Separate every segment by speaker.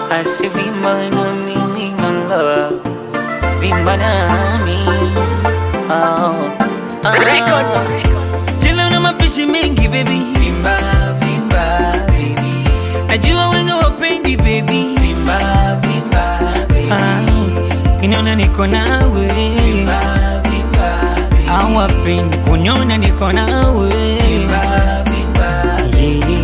Speaker 1: asivimba na mimi manga vimba nami oh. ah. Tena na mapishi mengi baby vimba vimba baby najua wengi wapendi baby vimba vimba baby ah. kiniona niko nawe vimba vimba baby hawapendi kuniona niko nawe vimba vimba yeah.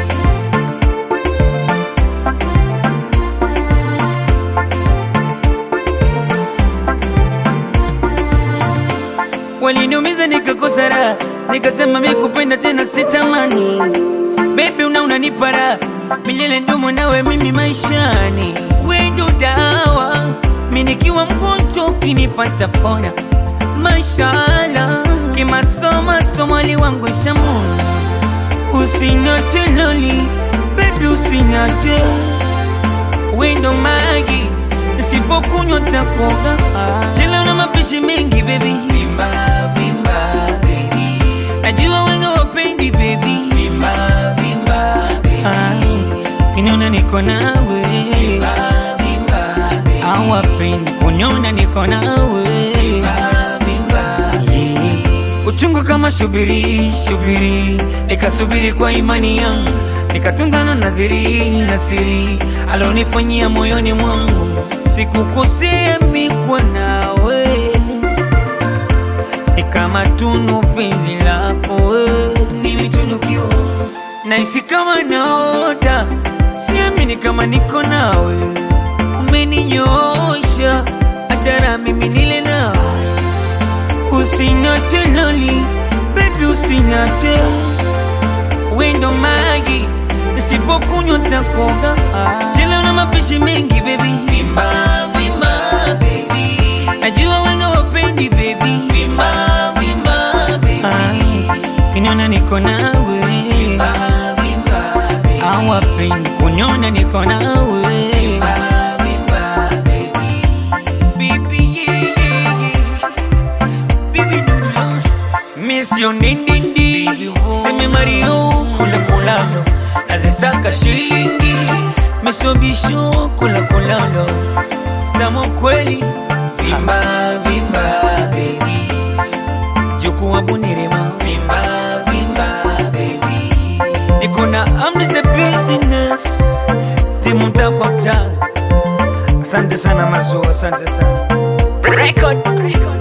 Speaker 1: waliniumiza nikakosa raha, nikasema mi kupenda tena sitamani. Baby una unanipa raha milele, ndumo nawe mimi maishani, we ndo dawa, mi nikiwa mgonjwa ukinipata pona. Mashallah, kimasoma somali wangu shamuna, usinache loli baby, usinache wendo magi nisipokunywa takoga chela na mapishi mengi baby vimba vimba baby najua wengi wapendi baby vimba vimba baby kiniona niko nawe vimba vimba baby hawapendi kuniona niko nawe vimba vimba yeah. uchungu kama shubiri shubiri nikasubiri kwa imani yangu nikatungana nadhiri na siri alonifanyia moyoni mwangu sikukosea mikwa nawe ni kama tunu penzi lako we nimetunukiwa naishi kama naota siamini kama niko nawe umeninyosha achara mimi nile nawe usinache loli bebi usinache wendo magi nisipokunywa takoga chela na mapishi mengi baby vimba vimba baby najua wenga wapendi baby vimba vimba baby kiniona niko nawe vimba vimba baby hawapendi kuniona niko nawe vimba vimba baby baby yeah, yeah, yeah. Baby, no, no, no. Miss yo nindindi Seme Mario kula kulalo Nazisaka shilingi Misobisho kula kulalo Samo kweli Vimba vimba baby Juku wa bunirema Vimba vimba baby Niko na I'm the business Timu mta kwa mta Asante sana mazu, asante sana
Speaker 2: Record.